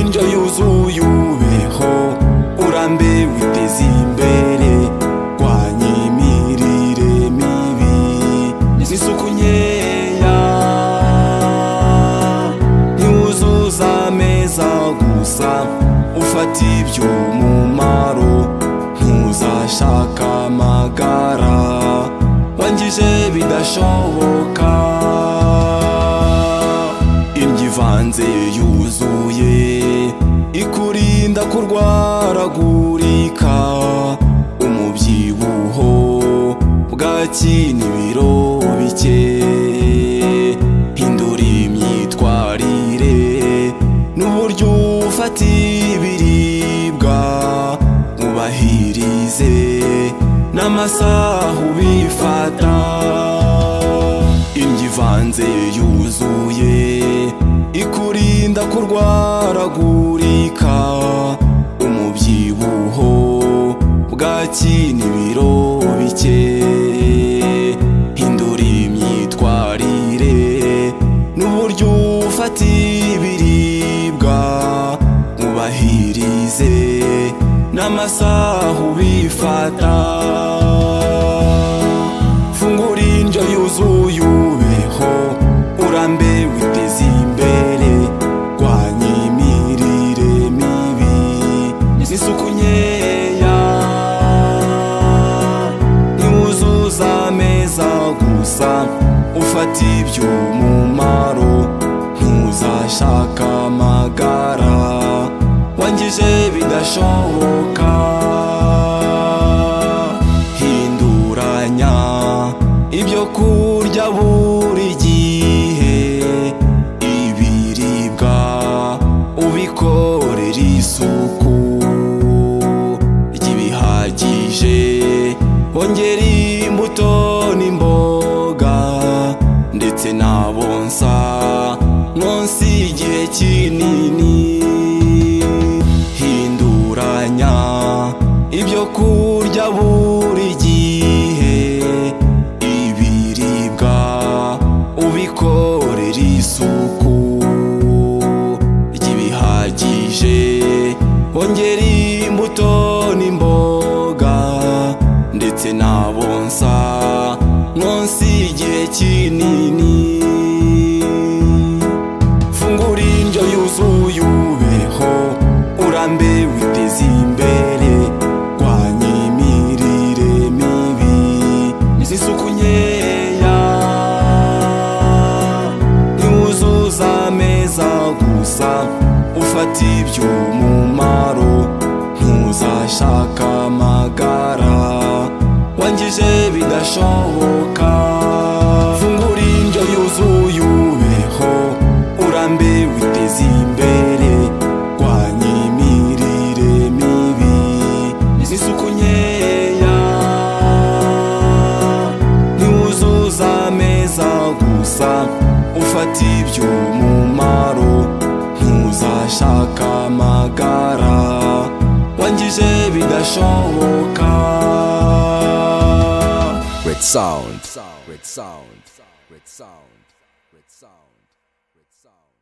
indyo yuzuye ubeho urambe witeze imbere rwanya imirire mibi n'isuku nkeya ntiwuzuza ameza gusa ufata iby'umumaro ntuzashaka amagara wangije bidashoboka indyo ivanze yuzuye ikurinda kurwaragurika umubyibuho bwaki n'ibiro bike hindura imyitwarire n'uburyo ufata ibiribwa mwubahirize n'amasaha ubifata indyo ivanze yuzuye ikurinda kurwaragurika umubyibuho bwaki n'ibiro bike hindura imyitwarire n'uburyo ufata ibiribwa mwubahirize n'amasaha ubifata fungura indyo yuzuye ubeho urambe witeze imbere rwanya imirire mibi n'isuku nkeya ntiwuzuza ameza gusa ufata iby'umumaro ntuzashaka amagara wangije bidashoboka hinduranya ibyo kurya buri gihe ibiribwa ubikorera isuku ry'ibihagije wongera imbuto n'imboga ndetse n'abonsa munsi igihe kinini hinduranya ibyo kurya buri gihe ibiribwa ubikorera isuku ry'ibihagije wongera imbuto n'imboga ndetse n'abonsa munsi y'igihe kinini fungura indyo yuzuye ubeho urambe witeze imbere rwanya imirire mibi n'isuku nkeya ntiwuzuza ameza gusa ufata iby'umumaro ntuzashaka amagara wangije bidashoboka fungura indyo yuzuye ubeho urambe witeze imbere rwanya imirire mibi n'isuku nkeya ntiwuzuza ameza gusa ufata iby'umumaro ntuzashaka amagara wangije bidashoboka Red Sound. Red Sound. Red Sound. Red Sound. Red Sound. Red Sound.